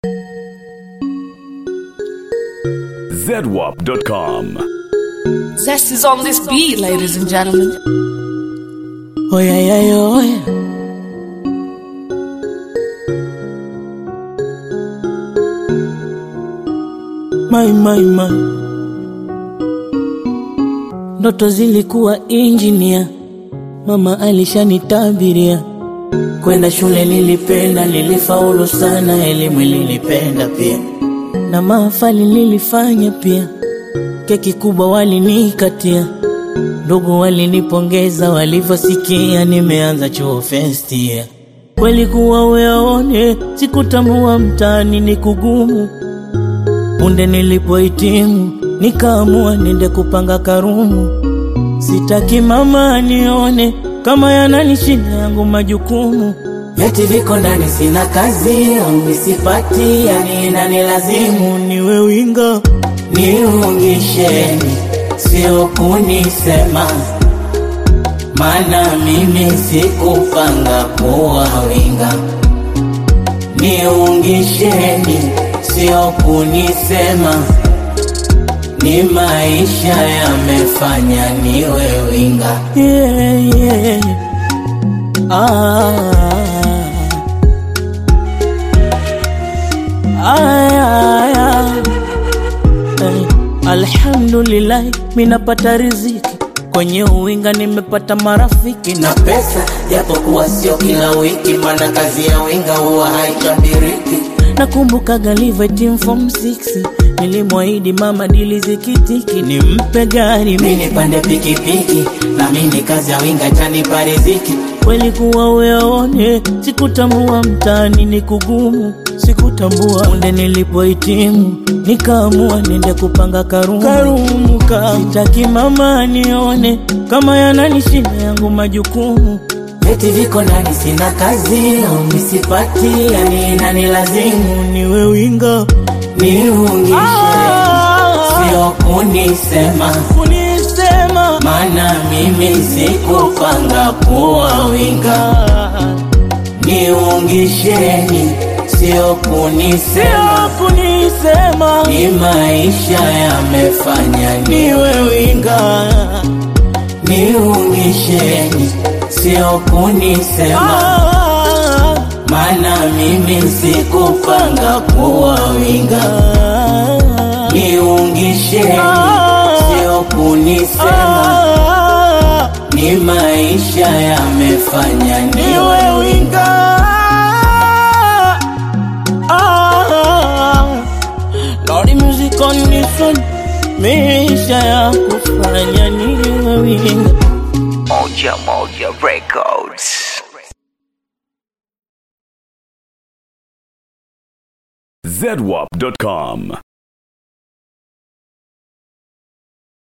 ZWAP.com. Zest is on this beat, ladies and gentlemen. Oh yeah, yeah, yeah, oh yeah. My, my, my. Ndoto zilikuwa injinia, mama alishanitabiria. Kwenda shule nilipenda, nilifaulu sana, elimu nilipenda pia, na mahafali nilifanya pia. Keki kubwa walinikatia, ndugu walinipongeza walivyosikia nimeanza chuo first year. Kweli kuwa uyaone, sikutambua mtaani ni kugumu. Punde nilipohitimu, nikaamua nende kupanga karumu. Sitaki mama anione kama yananishinda yangu majukumu. Vyeti viko ndani, sina kazi au sipati, yani inanilazimu niwe winga. Niungisheni, sio kunisema, maana mimi sikupanga kuwa winga. Niungisheni, sio kunisema, ni maisha yamefanya niwe winga. Yeah, yeah. Ah. Ay, ay, ay. Eh, Alhamdulillah, minapata riziki kwenye uwinga, nimepata marafiki na pesa, japokuwa sio kila wiki, maana kazi ya winga huwa haitabiriki. Nakumbuka galive team form 6 nilimwahidi mama dili zikitiki, nimpe gari mimi nipande pikipiki, na mimi kazi ya winga tanipa riziki. Kweli kuwa uyaone, sikutambua mtaani ni kugumu, sikutambua munde nilipohitimu, nikaamua nende kupanga karumu, karumu ka sitaki mama anione kama yananishinda yangu majukumu Vyeti viko ndani, sina kazi au misipati, yani inanilazimu niwe winga, niungishe, sio kunisema, kunisema, maana mimi sikupanga kuwa winga. Niungisheni, sio kunisema, kunisema, ni maisha yamefanya niwe winga niungisheni, sio kunisema, maana mimi sikupanga kuwa winga. Niungisheni, sio kunisema, ni maisha yamefanya niwe winga. Lordy music on this one, maisha ya kufanya niwe winga. Moja Moja Records. ZWAP.com.